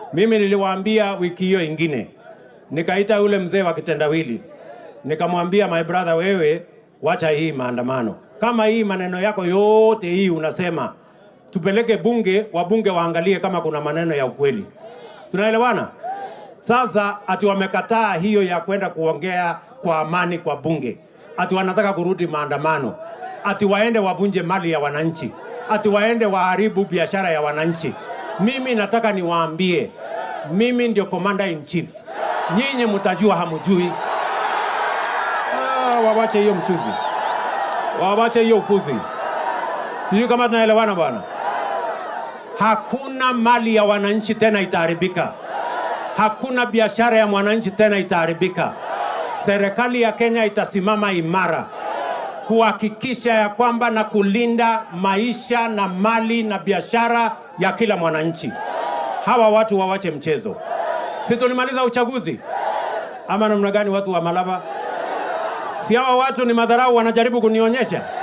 Mimi niliwaambia wiki hiyo ingine, nikaita yule mzee wa kitendawili, nikamwambia my brother, wewe wacha hii maandamano. Kama hii maneno yako yote hii unasema tupeleke bunge, wabunge waangalie kama kuna maneno ya ukweli. Tunaelewana? Sasa ati wamekataa hiyo ya kwenda kuongea kwa amani kwa bunge, ati wanataka kurudi maandamano, ati waende wavunje mali ya wananchi, ati waende waharibu biashara ya wananchi. Mimi nataka niwaambie, mimi ndio commander in chief, nyinyi mtajua hamujui. Ah, wawache hiyo mchuzi, wawache hiyo upuzi. Sijui kama tunaelewana bwana. Hakuna mali ya wananchi tena itaharibika, hakuna biashara ya mwananchi tena itaharibika. Serikali ya Kenya itasimama imara kuhakikisha ya kwamba na kulinda maisha na mali na biashara ya kila mwananchi. Hawa watu wawache mchezo. Si tulimaliza uchaguzi ama namna gani? Watu wa Malava, si hawa watu ni madharau wanajaribu kunionyesha?